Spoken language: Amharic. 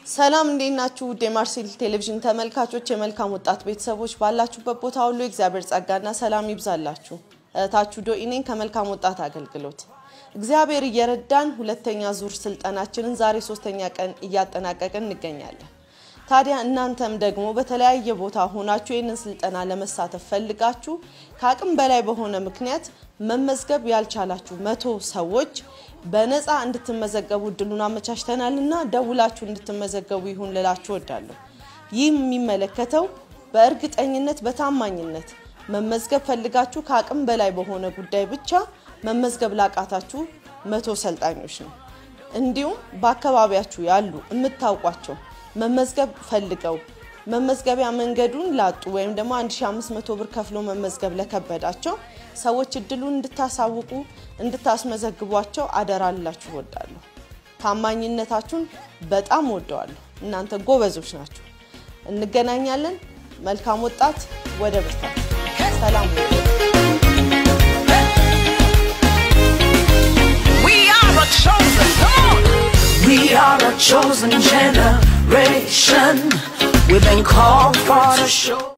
ሰላም እንዴት ናችሁ? ውድ የማርሴል ቴሌቪዥን ተመልካቾች፣ የመልካም ወጣት ቤተሰቦች ባላችሁበት ቦታ ሁሉ የእግዚአብሔር ጸጋና ሰላም ይብዛላችሁ። እህታችሁ ዶኢኔን ከመልካም ወጣት አገልግሎት እግዚአብሔር እየረዳን ሁለተኛ ዙር ስልጠናችንን ዛሬ ሶስተኛ ቀን እያጠናቀቅን እንገኛለን። ታዲያ እናንተም ደግሞ በተለያየ ቦታ ሆናችሁ ይህንን ስልጠና ለመሳተፍ ፈልጋችሁ ከአቅም በላይ በሆነ ምክንያት መመዝገብ ያልቻላችሁ መቶ ሰዎች በነፃ እንድትመዘገቡ እድሉን አመቻችተናል እና ደውላችሁ እንድትመዘገቡ ይሁን ልላችሁ ወዳለሁ። ይህ የሚመለከተው በእርግጠኝነት በታማኝነት መመዝገብ ፈልጋችሁ ከአቅም በላይ በሆነ ጉዳይ ብቻ መመዝገብ ላቃታችሁ መቶ ሰልጣኞች ነው። እንዲሁም በአካባቢያችሁ ያሉ የምታውቋቸው መመዝገብ ፈልገው መመዝገቢያ መንገዱን ላጡ ወይም ደግሞ 1500 ብር ከፍሎ መመዝገብ ለከበዳቸው ሰዎች እድሉን እንድታሳውቁ እንድታስመዘግቧቸው አደራ ልላችሁ እወዳለሁ። ታማኝነታችሁን በጣም ወደዋለሁ። እናንተ ጎበዞች ናቸው። እንገናኛለን። መልካም ወጣት ወደ በስታ ሰላም We are a chosen, come on. We are a chosen generation. We've been called for to show.